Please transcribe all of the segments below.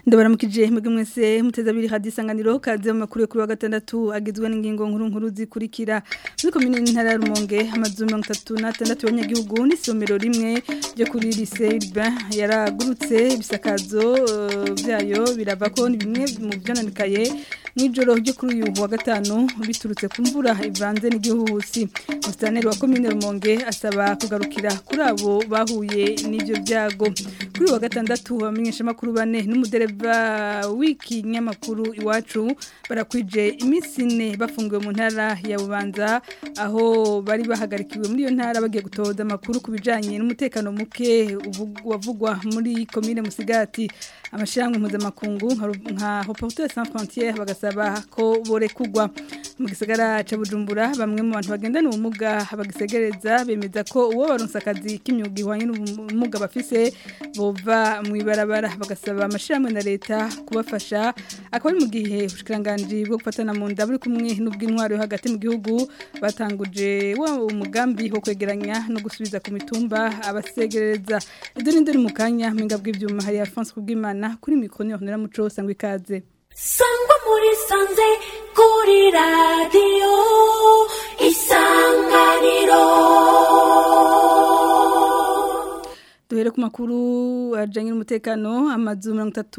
ndabaramukije mwebwe mwese muteze abiri hadi isanganiro kaze mu makuru yo kuri wa gatandatu agizwe n'ingingo nkuru nkuru zikurikira muri komine n'intara ya Rumonge amazu mirongo itatu n'atandatu y'abanyagihugu n'isomero rimwe ryo kuri lycée urbain yaragurutse ibisakazo eh, byayo birava ko ni bimwe mu byononekaye mw'ijoro ryo kuri uyu wa gatanu biturutse ku mvura ivanze n'igihuhusi musitanteri wa komine Rumonge asaba kugarukira kuri abo bahuye n'ivyo byago kuri uyu wa gatandatu abamenyesha makuru bane n'umudereva w'ikinyamakuru iwacu barakwije iminsi ine bafungiwe mu ntara ya Bubanza aho bari bahagarikiwe muri iyo ntara bagiye gutoza amakuru ku bijanye n'umutekano muke uvu- wavugwa muri komine Musigati amashirahamwe mpuzamakungu nka Ru- nka Reporters sans frontières bagasaba ko borekugwa mu gisagara ca Bujumbura bamwe mu bantu bagendana ubumuga bagisegereza bemeza ko uwo baronse akazi k'imyuga ihwanye n'ubumuga bafise bova mu ibarabara bagasaba amashirahamwe na leta kubafasha akaba ari mu gihe ubushikiranganji bwo gufatana mu nda buri kumwe n'ubw'intwaro yo hagati mu gihugu batanguje wa umugambi wo kwegeranya no gusubiza ku mitumba abasegereza ibyo ni ndori mu kanya mpinga bw'ivyuma hari Alphonse Kubwimana kuri mikro ni Honera Muco sangwa ikaze sangwa muri sanze kuri radiyo isanganiro Duhere ku makuru ajanye n'umutekano amazu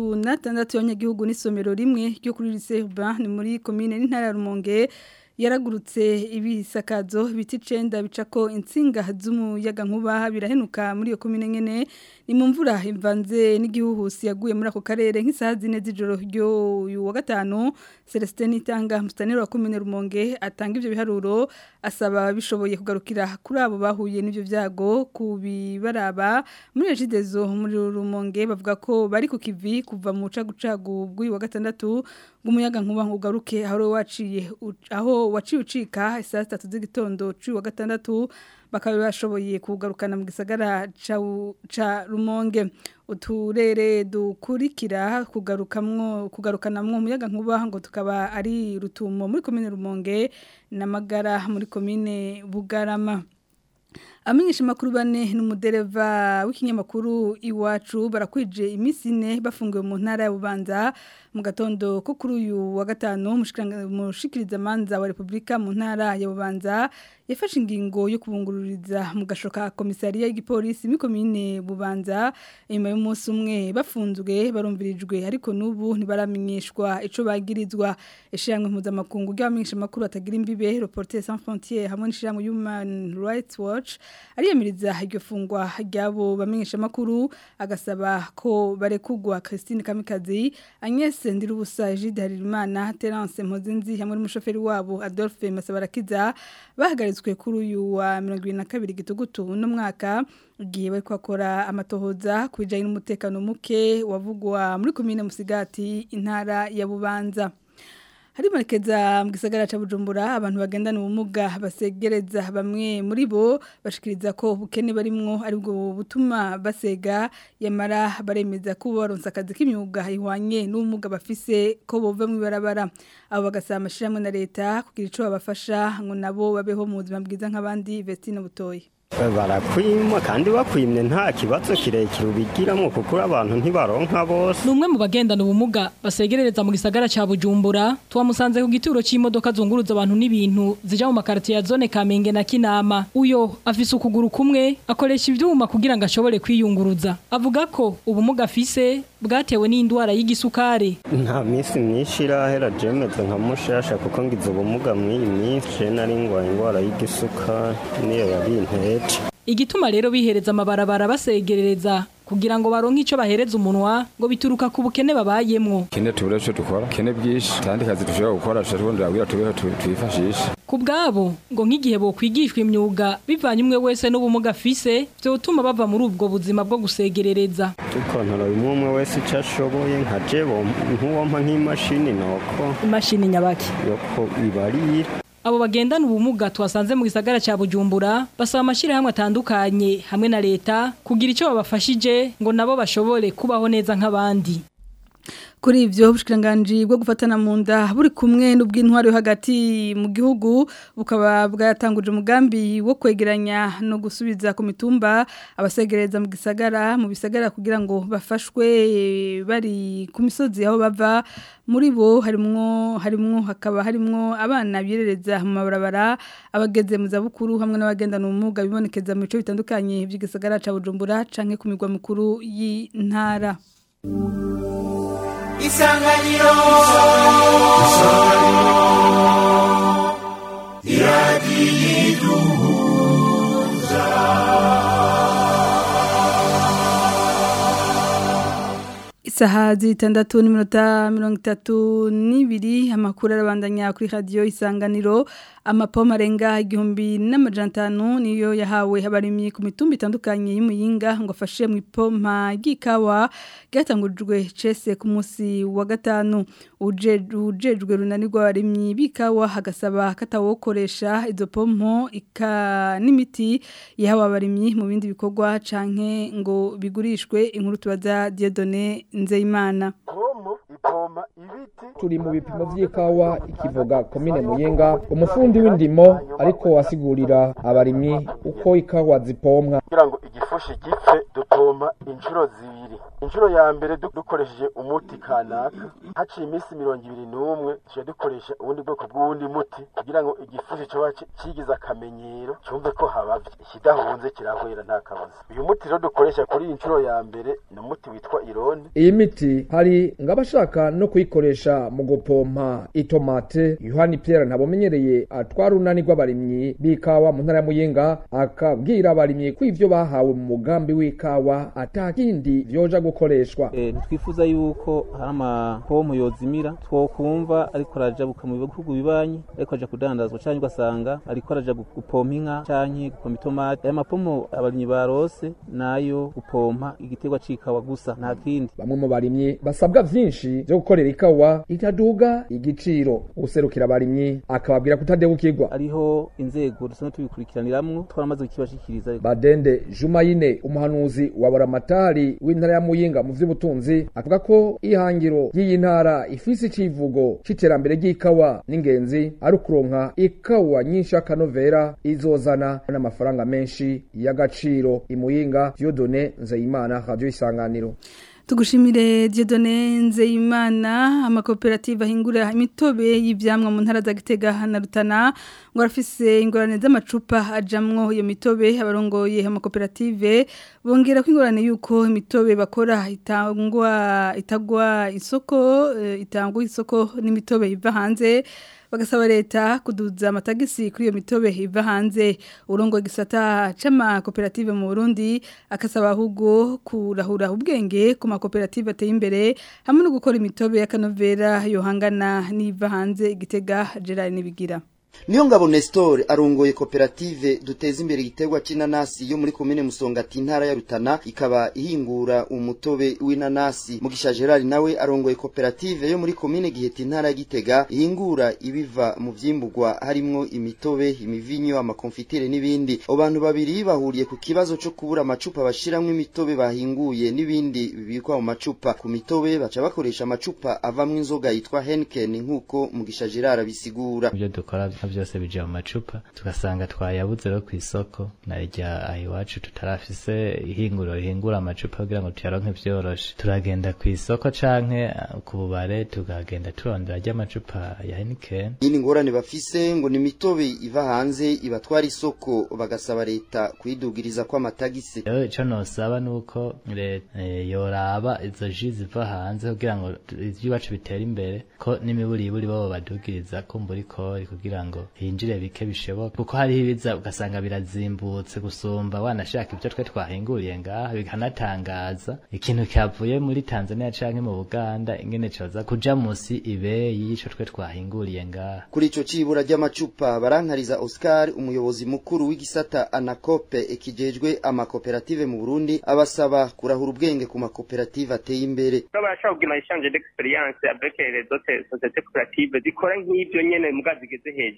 36 y'abanyagihugu n'isomero rimwe ryo kuri lycée urbain ni muri commune n'intara ya Rumonge yaragurutse ibisakazo biti 9 bicako insinga z'umuyaga nkuba birahenuka muri iyo commune nyene ni mu mvura ivanze n'igihuhusi yaguye muri ako karere nk'isaha zine z'ijoro ryo uyu wa gatanu Celestin Itanga mustanero wa commune Rumonge atanga ivyo biharuro asaba bishoboye kugarukira kuri abo bahuye n'ivyo vyago kubibaraba muri regidezo muri Rumonge bavuga ko bari ku kivi kuva mu cagucagu bw'uyu wa gatandatu ngumuyaga nkuba ngugaruke aho waciye u- aho waciye ucika saa 3 z'igitondo cy'uyu wa gatandatu bakaba bashoboye kugarukana mu gisagara ca u- ca Rumonge uturere dukurikira kugarukamwo kugarukanamwo umuyaga nkuba ngo tukaba ari rutumo muri komine Rumonge na Magara muri komine Bugarama Amenyesha makuru bane n'umudereva w'ikinyamakuru iwacu barakwije iminsi ine bafungiwe mu ntara ya Bubanza mu gatondo ko kuri uyu wa gatanu mushikiranga- mushikiriza manza wa Republika mu ntara ya Bubanza yafashe ingingo yo kubungururiza mu gashoka komisariya y'igipolisi muri komine Bubanza inyuma y'umunsi umwe bafunzwe barumvirijwe ariko n'ubu ntibaramenyeshwa ico bagirizwa ishiramwe mpuzamakungu ry'abamenyesha makuru atagira imbibe Reporters sans frontières hamwe n'ishiramwe Human Rights Watch ariyamiriza iryo fungwa ryabo bamenyesha makuru agasaba ko barekugwa Christine Kamikazi Agnes Ndirubusa Egide Harimana Terence Mpozenzi hamwe n'umushoferi wabo Adolphe Masabarakiza bahagaritswe kuri uyu wa 22 gitugutu no mwaka igihe bari kwakora amatohoza ku bijanye n'umutekano muke wavugwa muri komine Musigati intara ya Bubanza Harimarekeza mu gisagara ca Bujumbura abantu bagendana ubumuga basegereza bamwe muri bo bashikiriza ko ubukene barimwo ari bwo butuma basega yamara baremeza ko baronse akazi k'imyuga ihwanye n'ubumuga bafise ko bova mu ibarabara abo bagasaba amashirahamwe na leta kugira ico babafasha ngo nabo babeho mu buzima bwiza nk'abandi Vestine Butoyi barakwima kandi bakwimye nta kibazo kirekire ubigiramo kuko abantu ntibaronka bose Numwe mu bagendana ubumuga basegerereza mu gisagara ca Bujumbura twamusanze ku gituro c'imodoka zunguruza abantu n'ibintu zija mu makartie ya zone Kamenge na Kinama uyo afise ukuguru kumwe akoresha ivyuma kugira ngo ashobore kwiyunguruza avuga ko ubumuga afise bwatewe n'indwara y'igisukare nta minsi myinshi irahera jemeze nka mushasha kuko ngize ubumuga mw'iyi minsi nari ngwaye indwara y'igisukari niyo yabinteye igituma rero bihereza amabarabara basegerereza kugira ngo baronke ico bahereza umunwa ngo bituruka ku bukene babayemwo kene tubure ico dukora kene byinshi kandi kazi dushobora gukora tushobora kugira tubeho tu- twifashishe Ku bwabo ngo nk'igihe bokwigishwa imyuga bivanye umwe wese n'ubumuga afise vyotuma bava muri ubwo buzima bwo gusegerereza dukontoro umwe umwe wese icyo ashoboye nka jebo nk'uwompa nk'imashini noko imashini nyabaki yoko ibarira abo bagendana ubumuga twasanze mu gisagara ca Bujumbura basaba amashirahamwe atandukanye hamwe na leta kugira ico babafashije ngo nabo bashobore kubaho neza nk'abandi kuri ivyo ubushikiranganje bwo gufatana mu nda buri kumwe n'ubw'intwari yo hagati mu gihugu bukaba bwatanguje umugambi wo kwegeranya no gusubiza ku mitumba abasegereza mu gisagara mu bisagara kugira ngo bafashwe bari ku misozi aho bava muri bo harimwo harimwo hakaba harimwo abana birereza mu mabarabara abageze mu zabukuru hamwe n'abagendana ubumuga bibonekeza mu bice bitandukanye by'igisagara ca Bujumbura canke ku migwa mikuru y'intara isanganiro iradiyiduhuza Isaha zitandatu n'iminota mirongo itatu n'ibiri amakuru arabandanya kuri radiyo isanganiro amapoma arenga igihumbi n'amajana atanu niyo yahawe abarimyi ku mitumba itandukanye y'umuyinga ngo afashe mu ipompa ry'ikawa ryatangujwe cese ku munsi wa gatanu ujejwe runanirwa abarimyi b'ikawa hagasaba katawokoresha izo pompo ika n'imiti yahawe abarimyi mu bindi bikorwa canke ngo bigurishwe inkuru tubaza Dieudonné Nzeyimana ipoma ibiti turi mu bipimo vy'ikawa ikivuga komine muyinga umufundi w'indimo ariko asigurira abarimyi uko ikawa zipomwa kugira ngo igifushi gipfe dupompa inshuro zibiri inshuro ya mbere dukoresheje umuti kanaka haciye iminsi mirongo ibiri n'umwe tujya dukoresha ubundi bwoko bw'uwundi muti kugira ngo igifushi coba kigize akamenyero cyumve ko habavye ikidahunze kirahwera nta kabuza uyu muti rero dukoresha kuri iyi nshuro ya mbere ni umuti witwa irone iyi miti hari ngabashaka no kuyikoresha mu gupompa itomate yohani pierre ntabomenyereye atwara urunani rw'abarimyi b'ikawa mu ntara ya muyinga akabwira abarimyi ko ivyo bahawe mu mugambi w'ikawa atakindi vyoja gukoreshwa e, ntitwifuza yuko hari amapompo yozimira twokumva ariko arajabuka mu bihugu bibanyi ariko aja kudandazwa canke ugasanga ariko araja gupompa inka canke gupompa itomate aya mapompo abarimyi barose nayo gupompa igiterwa c'ikawa gusa nta kindi bamwe mu barimyi basabwa vyinshi vyo gukorera ikawa itaduga igiciro userukira abarimyi akababwira kutadebukirwa ariho inzego dusanzwe tubikurikiraniramwo twaramaze kukibashikiriza badende jumayine umuhanuzi wa buramatari w'intara ya muyinga mu vy'ubutunzi avuga ko ihangiro ry'iyi ntara ifise icivugo c'iterambere ry'ikawa n'ingenzi ari ukuronka ikawa nyinshi y'akanovera izozana n'amafaranga menshi y'agaciro imuyinga Dieudonné Nzeyimana radio isanganiro Tugushimire Dieudonné Nzeyimana amakoperative ahingura imitobe y'ivyamwa mu ntara za Gitega na Rutana ngo arafise ingorane z'amacupa ajamwo iyo mitobe abarongoye amakoperative bongera ko ingorane yuko imitobe bakora itangwa itagwa isoko itangwa isoko n'imitobe iva hanze bagasaba leta kuduza amatagisi kuri iyo mitobe iva hanze urongo gisata c'ama koperative mu Burundi akasaba ahubwo kurahura ubwenge ku makoperative ateye imbere hamwe no gukora imitobe y'akanovera yohangana n'iva hanze igitega Gerard nibigira niyo ngabo Nestor arongoye koperative duteza imbere igiterwa c'inanasi yo muri komine Musongati intara ya Rutana ikaba ihingura umutobe w'inanasi Mugisha Gerard nawe arongoye koperative yo muri komine Giheta intara ya Gitega ihingura ibiva mu vyimburwa harimwo imitobe imivinyo amakonfitire n'ibindi abo bantu babiri bahuriye ku kibazo co kubura amacupa bashiramwo imitobe bahinguye n'ibindi bibikwa mu macupa ku mitobe baca bakoresha amacupa avamwo inzoga yitwa Henken nkuko Mugisha Gerard abisigura ibyo dukora byose bije mu macupa tugasanga twayabuze rero ku isoko narya aho iwacu tutarafise ihinguriro rihingura amacupa kugira ngo tuyaronke vyoroshe turagenda ku isoko canke ku bubare tukagenda turondera rya amacupa ya Heineken yini ngorane bafise ngo ni mitobe iva hanze ibatwara isoko bagasaba leta kuidugiriza kwa matagisi rero ico nosaba nuko leta yoraba izo ji ziva hanze kugira ngo ivy'iwacu bitera imbere ko n'imiburiburi babo badugiriza kumbura ikori kugira ngo hinjire bike bishoboka kuko hariho ibiza ugasanga birazimbutse gusumba wanashaka ibyo twe twahinguriye ngaha bikanatangaza ikintu cyavuye muri Tanzania canke mu Buganda ingene coza kuja musi ibeyi y'ico twe twahinguriye ngaha kuri ico cibura ry'amacupa barankariza Oscar umuyobozi mukuru w'igisata Anakope ikijejwe amakoperative mu Burundi abasaba kurahura ubwenge ku makoperative ateye imbere barashaka kugira échange d'expérience avec les autres sociétés coopératives zikora nk'ivyo nyene muga zigeze hejuru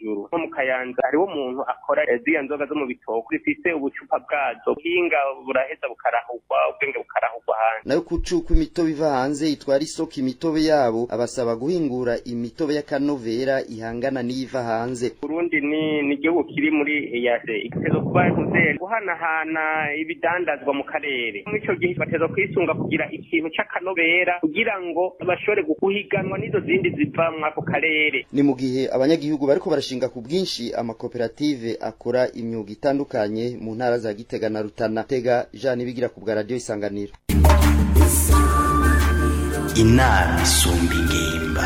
hejuru nko mu kayanza hariho umuntu akora eh, ziriya nzoga zo mu bitoko zifise ubucupa bwazo buhinga buraheza bukarahugwa ubwenge bukarahugwa hanze nayo kucuka imitobe iva hanze itwara isoko imitobe yabo abasaba guhingura imitobe y'akanovera ihangana n'iyiva hanze Burundi ni ni igihugu kiri muri EAC igitezo kuba ntuze guhanahana ibidandazwa mu karere muri ico gihe bateza kwisunga kugira ikintu c'akanovera kugira ngo bashobore guhiganwa n'izo zindi ziva muri ako karere ni mu gihe abanyagihugu bariko barashinga ku bwinshi amakoperative akora imyuga itandukanye mu ntara za Gitega na Rutana Tega Jean Nibigira ku bwa radio Isanganiro inama isumba ingimba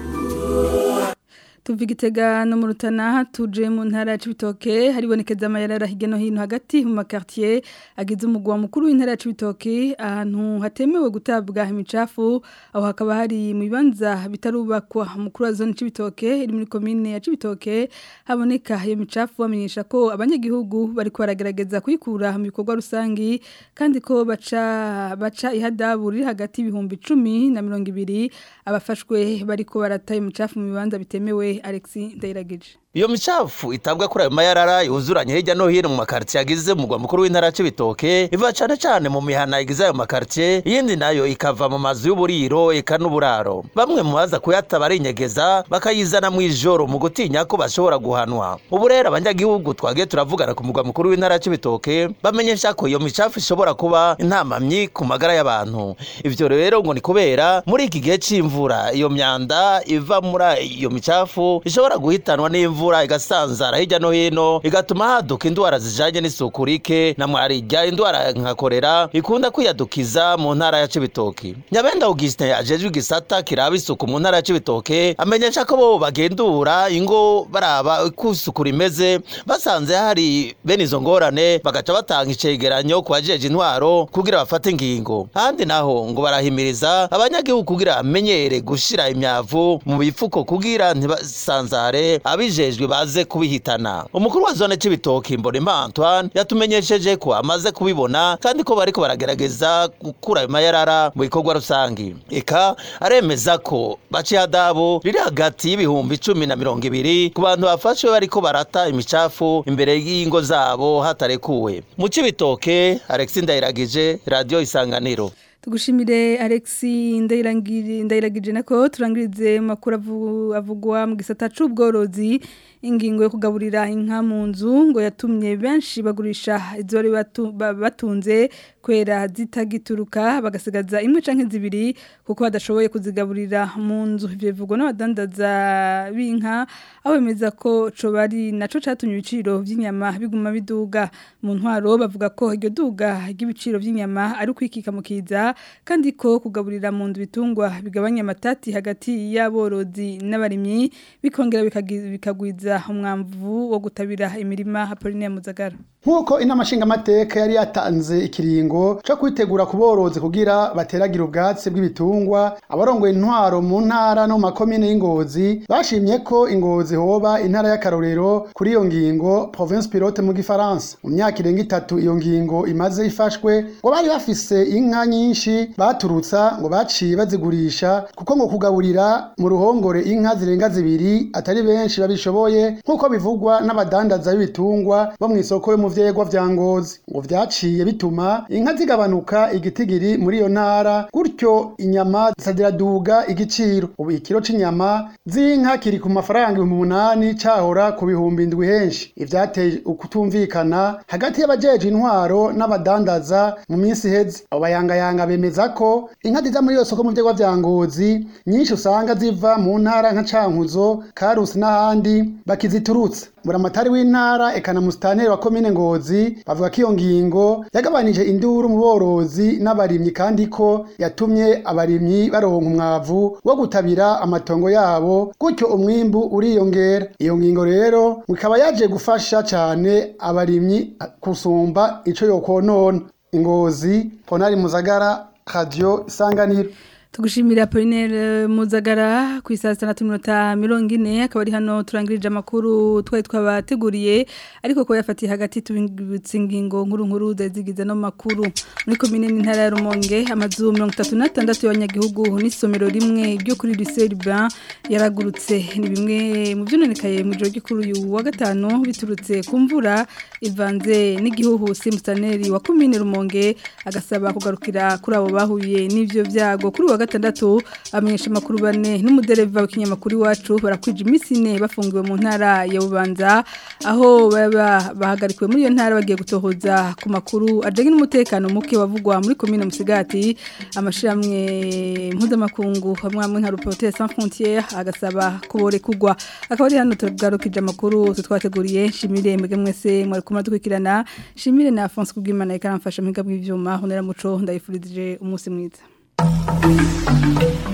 tuva igitega no mu rutana tuje mu ntara ya cibitoke haribonekeza amayarara hirya no hino hagati mu makartier agize umugwa mukuru w'intara ya cibitoke ahantu hatemewe gutabwa imicafu aho hakaba hari mu bibanza bitarubakwa mukuru wa zone cibitoke iri muri komine ya cibitoke haboneka iyo micafu bamenyesha ko abanyagihugu bari baragerageza kuyikura mu bikorwa rusangi kandi ko baca baca ihadabu riri hagati y'ibihumbi icumi na mirongo ibiri abafashwe bariko barataye imicafu mu bibanza bitemewe Alexis Ndayiragije Iyo micafu itabwa kuri ayo mayarara yuzuranye hirya no hino mu makartier agize umugwa mukuru w'intara c'ibitoke iva cane cane mu mihana igize ayo makartier iyindi nayo ikava mu mazu y'uburiro eka n'uburaro bamwe mu baza kuyataba arinyegeza bakayizana mu ijoro mu gutinya ko bashobora guhanwa ubu rero abanyagihugu twagiye turavugana ku mugwa mukuru w'intara c'ibitoke bamenyesha ko iyo micafu ishobora kuba intamamyi ku magara y'abantu ivyo rero ngo ni kubera muri iki gihe c'imvura iyo myanda iva muri iyo micafu ishobora guhitanwa n'imvura imvura igasanzara hirya no hino igatuma haduka indwara zijanye n'isuku rike na mwarirya indwara nka korera ikunda kwiyadukiza mu ntara ya Cibitoke Nyabenda Augustin ajejwe igisata kiraba isuku mu ntara ya Cibitoke amenyesha ko bo bagendura ingo baraba uko isuku rimeze basanze hari bene izo ngorane bagaca batanga icegeranyo ku bajeje intwaro kugira bafate ingingo ahandi naho ngo barahimiriza abanyagihugu kugira bamenyere gushira imyavu mu bifuko kugira ntibasanzare abijejwe baze kubihitana umukuru wa zone c'ibitoki Mbonimpa Antoine yatumenyesheje ko amaze kubibona kandi ko bariko baragerageza gukura ayo mayarara mu bikorwa rusangi eka aremeza ko baciye hadabu riri hagati y'ibihumbi icumi na mirongo ibiri ku bantu bafashwe bariko barata imicafu imbere y'ingo zabo hatarekuwe mu c'ibitoke Alexis Ndayiragije radio Isanganiro tugushimire Alexi ndayirangire ndayiragije nako turangirize makuru avu- avugwa mu gisata c'ubworozi ingingo yo kugaburira inka mu nzu ngo yatumye benshi bagurisha izo bari batu- ba- batunze kwera zitagituruka bagasigaza imwe canke zibiri kuko badashoboye kuzigaburira mu nzu ivyo bivugwa n'abadandaza b'inka aho bemeza ko co bari naco catumye ibiciro vy'inyama biguma biduga mu ntwaro bavuga ko iryo duga ry'ibiciro vy'inyama ari ukwikika mu kiza kandi ko kugaburira mu nzu bitungwa bigabanya amatati hagati y'aborozi n'abarimyi bikongera bikagi- bikagwiza umwamvu wo gutabira imirima Apolline Muzagara nk'uko inama nshingamateka yari yatanze ikiringo cyo kwitegura ku borozi kugira bateragira ubwatsi bw'ibitungwa abarongoye intwaro mu ntara no mu makomine y'ingozi bashimye ko ingozi hoba intara y'akarorero kuri iyo ngingo province pilote mu gifaransa mu myaka irenga itatu iyo ngingo imaze ifashwe ngo bari bafise inka nyinshi baturutsa ngo baciye bazigurisha kuko ngo kugaburira mu ruhongore inka zirenga zibiri atari benshi babishoboye nk'uko bivugwa n'abadandaza b'ibitungwa bo mu isoko yo mu vyegwa vya ngozi ngo vyaciye bituma inka zigabanuka igitigiri muri iyo ntara gutyo inyama ziraduga igiciro ubu ikiro c'inyama z'inka kiri ku mafaranga ibihumbi umunani cahora ku bihumbi indwi henshi ivyateye ukutumvikana hagati y'abajeje intwaro n'abadandaza mu minsi iheze abo bayangayanga bemeza ko inka ziza muri iyo soko mu vyegwa vya ngozi nyinshi usanga ziva mu ntara nka cankuzo karusi n'ahandi bakiziturutsa buramatari w'intara eka na musitanteri wa komine ngozi bavuga ko iyo ngingo yagabanije induru mu borozi n'abarimyi kandi ko yatumye abarimyi baronka umwavu wo gutabira amatongo yabo gutyo umwimbu uriyongera iyo ngingo rero ngo ikaba yaje gufasha cane abarimyi kusumba ico yokonona ingozi ponari muzagara radio isanganiro tugushimira Apollinaire Muzagara ku isaha 6:40 akaba ari hano turangirije amakuru twari twabateguriye ariko ko yafatiye hagati tubingibutse ingingo nkuru nkuru zazigize no makuru muri commune n'intara ya Rumonge amazu 36 y'abanyagihugu n'isomero rimwe ryo kuri lycée Urbain yaragurutse ni bimwe mu byononekaye mu joro gikuru uyu wa gatanu biturutse ku mvura ivanze n'igihuhusi mustaneri wa commune Rumonge agasaba kugarukira kuri abo bahuye n'ivyo byago kuri wa gatandatu amenyesha makuru bane n'umudereva w'ikinyamakuru iwacu barakwije iminsi ine bafungiwe mu ntara ya Bubanza aho baba bahagarikiwe muri iyo ntara bagiye gutohoza ku makuru ajanye n'umutekano muke wavugwa muri commune Musigati amashiramwe mpuzamakungu hamwe hamwe nka Reporters sans frontières agasaba kubore kugwa akaba ari hano tugarukije amakuru twateguriye shimire mwege mwese mwari kumara dukurikirana shimire na Alphonse Kubwimana ikaramfasha mu bw'ivyuma honera muco ndayifurije umunsi mwiza Thank you.